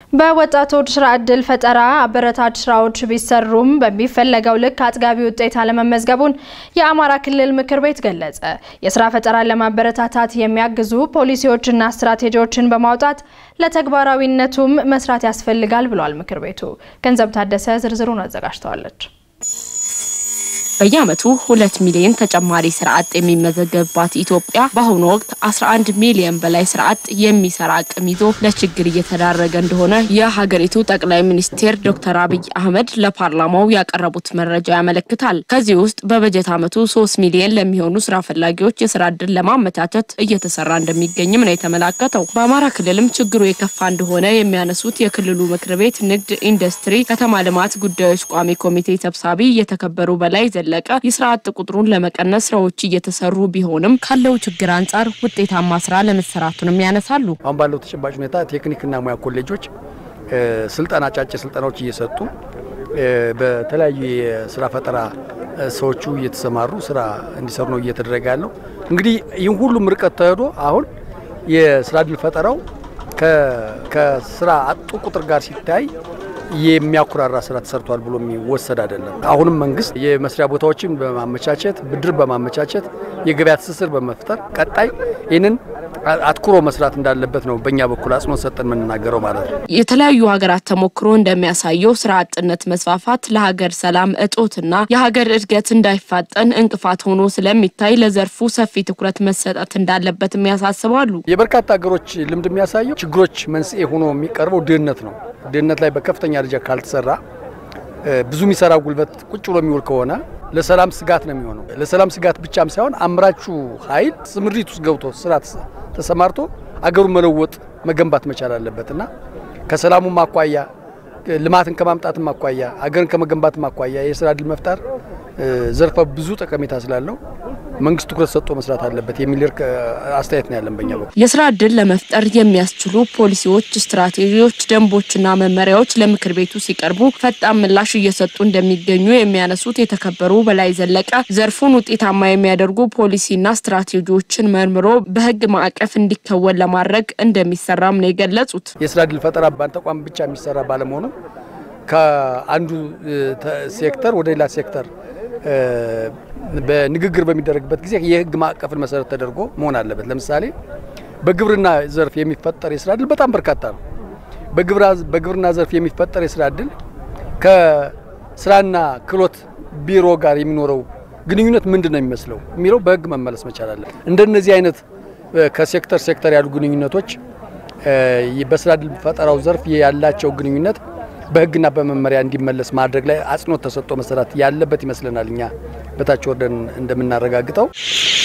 በወጣቶች ስራ ዕድል ፈጠራ አበረታች ስራዎች ቢሰሩም በሚፈለገው ልክ አጥጋቢ ውጤት አለመመዝገቡን የአማራ ክልል ምክር ቤት ገለጸ። የስራ ፈጠራን ለማበረታታት የሚያግዙ ፖሊሲዎችና ስትራቴጂዎችን በማውጣት ለተግባራዊነቱም መስራት ያስፈልጋል ብሏል ምክር ቤቱ። ገንዘብ ታደሰ ዝርዝሩን አዘጋጅተዋለች። በየዓመቱ ሁለት ሚሊዮን ተጨማሪ ስራ አጥ የሚመዘገብባት ኢትዮጵያ በአሁኑ ወቅት 11 ሚሊዮን በላይ ስራ አጥ የሚሰራ አቅም ይዞ ለችግር እየተዳረገ እንደሆነ የሀገሪቱ ጠቅላይ ሚኒስትር ዶክተር አብይ አህመድ ለፓርላማው ያቀረቡት መረጃ ያመለክታል። ከዚህ ውስጥ በበጀት ዓመቱ 3 ሚሊዮን ለሚሆኑ ስራ ፈላጊዎች የስራ እድል ለማመቻቸት እየተሰራ እንደሚገኝም ነው የተመላከተው። በአማራ ክልልም ችግሩ የከፋ እንደሆነ የሚያነሱት የክልሉ ምክር ቤት ንግድ፣ ኢንዱስትሪ፣ ከተማ ልማት ጉዳዮች ቋሚ ኮሚቴ ሰብሳቢ እየተከበሩ በላይ ለቀ የስራ አጥ ቁጥሩን ለመቀነስ ስራዎች እየተሰሩ ቢሆንም ካለው ችግር አንጻር ውጤታማ ስራ ለመሰራቱንም ያነሳሉ። አሁን ባለው ተጨባጭ ሁኔታ ቴክኒክና ሙያ ኮሌጆች ስልጠና አጫጭር ስልጠናዎች እየሰጡ በተለያዩ የስራ ፈጠራ ሰዎቹ እየተሰማሩ ስራ እንዲሰሩ ነው እየተደረገ ያለው። እንግዲህ ይህን ሁሉም ርቀት ተሄዶ አሁን የስራ እድል ፈጠራው ከስራ አጡ ቁጥር ጋር ሲታይ የሚያኩራራ ስራ ተሰርቷል ብሎ የሚወሰድ አይደለም። አሁንም መንግስት የመስሪያ ቦታዎችን በማመቻቸት ብድር በማመቻቸት የገበያ ትስስር በመፍጠር ቀጣይ ይህንን አትኩሮ መስራት እንዳለበት ነው በእኛ በኩል አጽንኦት ሰጠን የምንናገረው ማለት ነው። የተለያዩ ሀገራት ተሞክሮ እንደሚያሳየው ስራ አጥነት መስፋፋት ለሀገር ሰላም እጦትና የሀገር እድገት እንዳይፋጠን እንቅፋት ሆኖ ስለሚታይ ለዘርፉ ሰፊ ትኩረት መሰጠት እንዳለበትም ያሳስባሉ። የበርካታ ሀገሮች ልምድ የሚያሳየው ችግሮች መንስኤ ሆኖ የሚቀርበው ድህነት ነው። ድህነት ላይ በከፍተኛ ደረጃ ካልተሰራ ብዙ የሚሰራ ጉልበት ቁጭ ብሎ የሚውል ከሆነ ለሰላም ስጋት ነው የሚሆነው። ለሰላም ስጋት ብቻም ሳይሆን አምራቹ ኃይል ስምሪት ውስጥ ገብቶ ስራ ተሰማርቶ አገሩን መለወጥ መገንባት መቻል አለበት እና ከሰላሙም አኳያ ልማትን ከማምጣትም አኳያ አገርን ከመገንባትም አኳያ የስራ እድል መፍጠር ዘርፈ ብዙ ጠቀሜታ ስላለው መንግስት ትኩረት ሰጥቶ መስራት አለበት የሚል አስተያየት ነው ያለን በኛ በኩል። የስራ እድል ለመፍጠር የሚያስችሉ ፖሊሲዎች፣ ስትራቴጂዎች፣ ደንቦችና መመሪያዎች ለምክር ቤቱ ሲቀርቡ ፈጣን ምላሽ እየሰጡ እንደሚገኙ የሚያነሱት የተከበሩ በላይ ዘለቀ ዘርፉን ውጤታማ የሚያደርጉ ፖሊሲና ስትራቴጂዎችን መርምሮ በህግ ማዕቀፍ እንዲከወን ለማድረግ እንደሚሰራም ነው የገለጹት። የስራ እድል ፈጠራ በአንድ ተቋም ብቻ የሚሰራ ባለመሆኑ ከአንዱ ሴክተር ወደ ሌላ ሴክተር በንግግር በሚደረግበት ጊዜ የህግ ማዕቀፍን መሰረት ተደርጎ መሆን አለበት። ለምሳሌ በግብርና ዘርፍ የሚፈጠር የስራ እድል በጣም በርካታ ነው። በግብርና ዘርፍ የሚፈጠር የስራ እድል ከስራና ክህሎት ቢሮ ጋር የሚኖረው ግንኙነት ምንድን ነው የሚመስለው የሚለው በህግ መመለስ መቻል አለ። እንደነዚህ አይነት ከሴክተር ሴክተር ያሉ ግንኙነቶች በስራ እድል ፈጠራው ዘርፍ ያላቸው ግንኙነት በህግና በመመሪያ እንዲመለስ ማድረግ ላይ አጽንኦት ተሰጥቶ መሰራት ያለበት ይመስለናል። እኛ በታች ወርደን እንደምናረጋግጠው